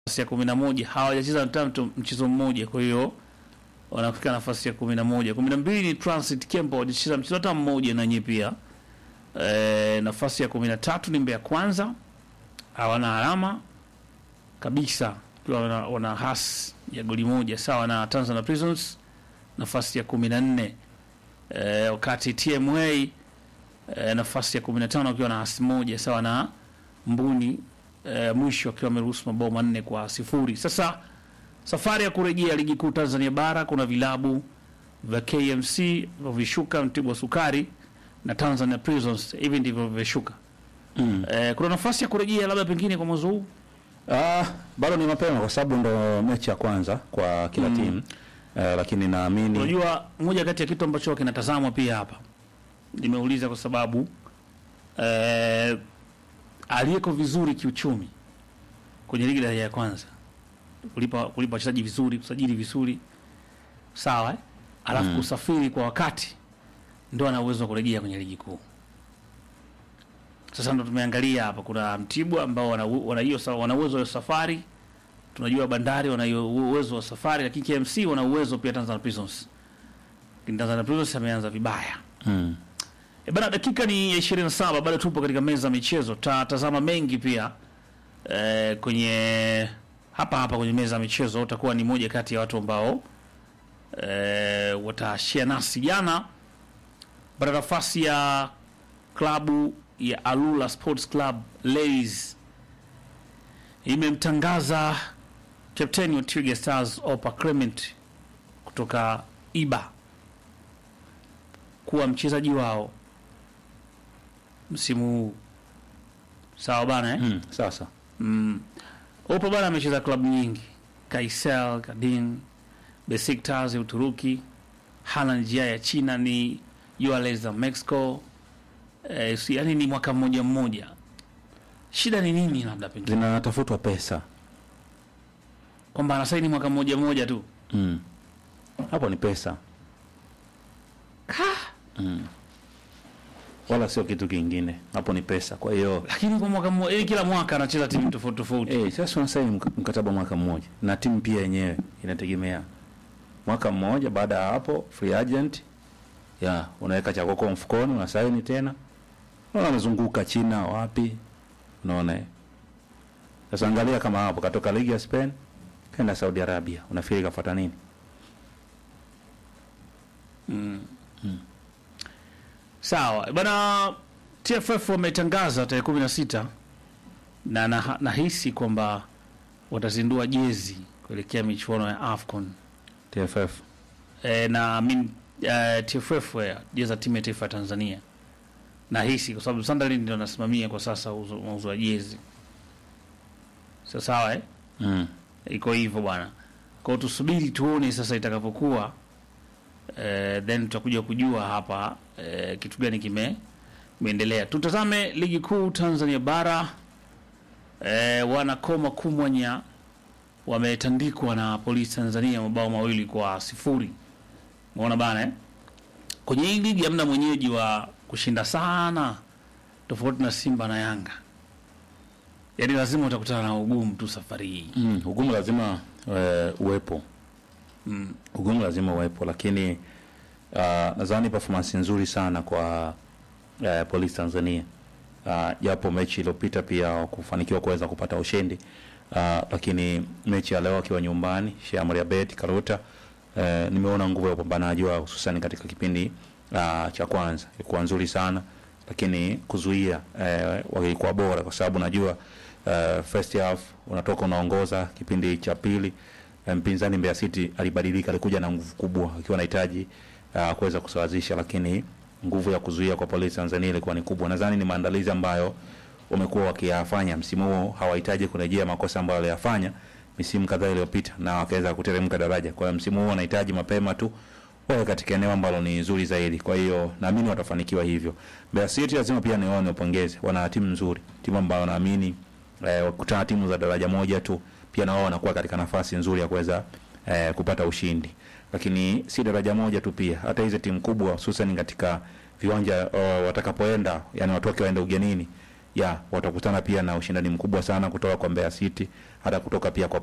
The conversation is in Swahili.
nafasi ya kumi na moja hawajacheza hata mtu- mchezo mmoja, kwa hiyo wanafika nafasi ya kumi na moja. Kumi na mbili ni Transit Kempo hawajacheza mchezo hata mmoja na nyie pia. E, nafasi ya kumi na tatu ni Mbeya Kwanza hawana alama kabisa, pia wana, wana hasi ya goli moja sawa na Tanzania Prisons nafasi ya kumi na nne e, wakati TMA e, nafasi ya kumi na tano wakiwa na hasi moja sawa na Mbuni e, mwisho akiwa ameruhusu mabao manne kwa sifuri. Sasa safari ya kurejea ligi kuu Tanzania bara, kuna vilabu vya KMC vishuka, Mtibwa Sukari na Tanzania Prisons, hivi ndivyo vimeshuka. Mm. E, kuna nafasi ya kurejea labda pengine kwa mwezi huu Ah, bado ni mapema kwa sababu ndo mechi ya kwanza kwa kila Mm. timu eh, lakini naamini Unajua, moja kati ya kitu ambacho kinatazamwa pia hapa, nimeuliza kwa sababu eh, aliyeko vizuri kiuchumi kwenye ligi daraja ya kwanza, kulipa kulipa wachezaji vizuri, kusajili vizuri, sawa eh? alafu Mm. kusafiri kwa wakati, ndo ana uwezo wa kurejea kwenye ligi kuu. Sasa ndo tumeangalia hapa, kuna Mtibwa ambao wana wana hiyo sa- wana uwezo wa safari tunajua Bandari wana hiyo uwezo wa safari, lakini KMC wana uwezo pia. Tanzania Prisons, lakini Tanzania Prisons ameanza vibaya. mm. E bana, dakika ni ya 27, bado tupo katika meza ya michezo, tatazama mengi pia e, kwenye hapa hapa kwenye meza ya michezo. Utakuwa ni moja kati ya watu ambao e, watashia nasi. Jana baada nafasi ya klabu ya Alula Sports Club Ladies imemtangaza kapteni wa Twiga Stars Opa Clement kutoka Iba kuwa mchezaji wao msimu huu. Sawa bana eh? Mm. Sasa Mm. Opa bana amecheza klabu nyingi, Kayseri, Kadin, Besiktas ya Uturuki, Halanjia ya China, ni URL za Mexico. Eh, si, yani ni mwaka mmoja mmoja. Shida ni nini? Labda pengine zinatafutwa pesa kwamba anasaini mwaka mmoja mmoja tu. mm. hapo ni pesa mm. wala sio kitu kingine, hapo ni pesa. Kwa hiyo Lakini kwa mwaka mmoja, yani kila mwaka anacheza timu tofauti tofauti. eh, sasa unasaini mk- mkataba mwaka mmoja, na timu pia yenyewe inategemea mwaka mmoja. Baada ya hapo free agent ya unaweka cha kwako mfukoni, unasaini tena, unaona amezunguka China wapi, unaona eh. Sasa angalia kama hapo katoka ligi ya Spain kaenda Saudi Arabia, unafikiri kafuata nini? Sawa bana, TFF wametangaza tarehe kumi na sita na na- nahisi kwamba watazindua jezi kuelekea michuano ya AFCON TFF e, na I mean, uh, TFF eh, jezi ya timu ya taifa ya Tanzania nahisi kwa sababu Sunderland ndio anasimamia kwa sasa uzo- mauzo ya jezi. Sasa sawa eh? mm. iko hivyo bwana. Kwa hiyo tusubiri tuone sasa itakavyokuwa, eh, then tutakuja kujua hapa eh, kitu gani kime kimeendelea. Tutazame ligi kuu Tanzania bara. Eh, wanakoma kumwanya wametandikwa na polisi Tanzania mabao mawili kwa sifuri. Umeona bana eh? Kwenye hii ligi hamna mwenyeji wa kushinda sana, tofauti na Simba na Yanga. Yaani lazima utakutana na ugumu tu safari hii. Mm. Ugumu lazima uh, uwepo Mm. ugumu lazima uwepo, lakini uh, nadhani performance nzuri sana kwa uh, Police Tanzania uh, japo mechi iliyopita pia kufanikiwa kuweza kupata ushindi uh, lakini mechi ya leo akiwa nyumbani Sheikh Abed Karuta uh, nimeona nguvu ya upambanaji wao hususan katika kipindi uh, cha kwanza ilikuwa nzuri sana, lakini kuzuia uh, walikuwa bora kwa sababu najua uh, first half unatoka unaongoza kipindi cha pili eh, mpinzani Mbeya City alibadilika, alikuja na nguvu kubwa akiwa anahitaji uh, kuweza kusawazisha, lakini nguvu ya kuzuia kwa Polisi Tanzania ilikuwa ni kubwa. Nadhani ni maandalizi ambayo wamekuwa wakiyafanya msimu huu, hawahitaji kurejea makosa ambayo waliyafanya misimu kadhaa iliyopita na wakaweza kuteremka daraja. Kwa hiyo msimu huu wanahitaji mapema tu wawe katika eneo ambalo ni nzuri zaidi. Kwa hiyo naamini watafanikiwa hivyo. Mbeya City lazima pia nione upongeze, wana timu nzuri, timu ambayo naamini eh, wakutana timu za daraja moja tu pia na wao wanakuwa katika nafasi nzuri ya kuweza eh, kupata ushindi, lakini si daraja moja tu, pia hata hizi timu kubwa hususan katika viwanja uh, watakapoenda, yani watoke waende ugenini ya watakutana pia na ushindani mkubwa sana kutoka kwa Mbeya City hata kutoka pia kwa